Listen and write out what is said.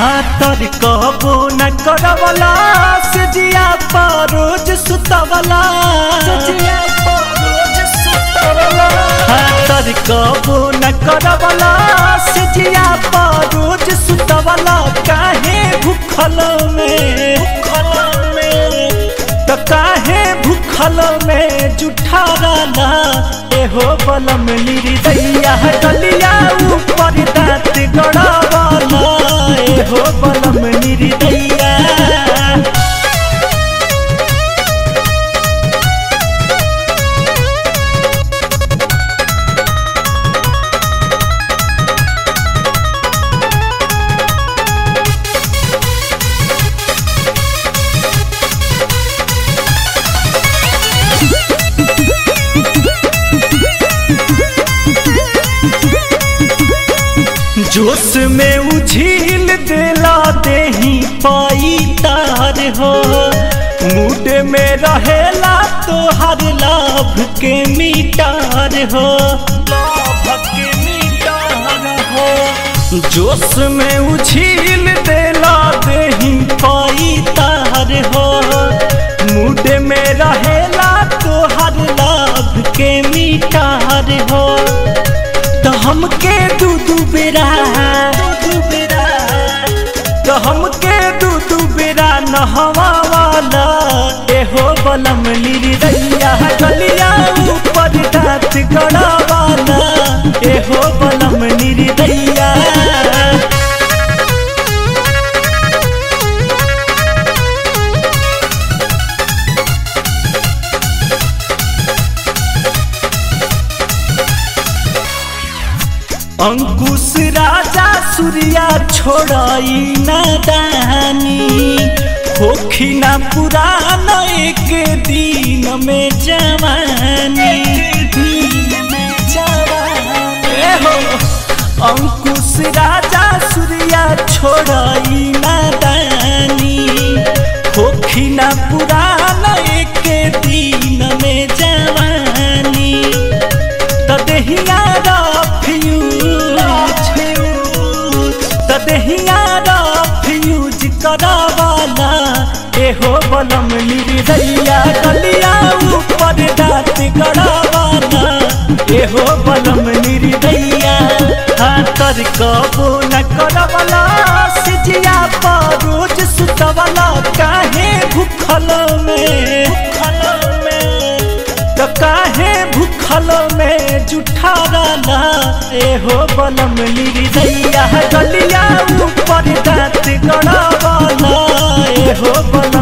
हाथर कहबो न करवला से जिया परोज सुतवला हाथर कहबो न करवला से जिया परोज सुतवला काहे भूखल में भूखल में तो काहे भूखल में जुठा रहला एहो बलम लिरी दैया गलिया ऊपर दांत गड़ावाला एहो बलम लिरी दैया जोश में उझील देला देही पाई तार हो मूड में रहेला तो हर लाभ के मीटार हो लाभ के मीटार हो जोश में उझील देला देही पाई तार हो मूड में रहेला तो हर लाभ के मीटार हो तो हमके दू दू बेरा दू बेरा तो हमके दू दू बेरा नहवा वाला एहो बलम लिरी दैया गलिया ऊपर दांत गड़ा वाला एहो बलम लिरी दैया अंकुश राजा सूर्या छोड़ाई न दानी होखी न पुरान एक दिन में जवानी ए हो अंकुश राजा सूर्या छोड़ाई न दानी होखी न पुरान एक दिन में जवानी तो देहिया तदहिया फ्यूज करावाला एहो बलम लिरी दैया गलिया ऊपर दांत गड़ावाला एहो बलम लिरी दैया हाथर कबो न करवला सिजिया परोज सुतवला काहे भूखल में भूखल में तो काहे भूखल में जुठा रहला एहो बलम लिरी दैया गलिया ऊपर दांत गड़ावाला एहो बलम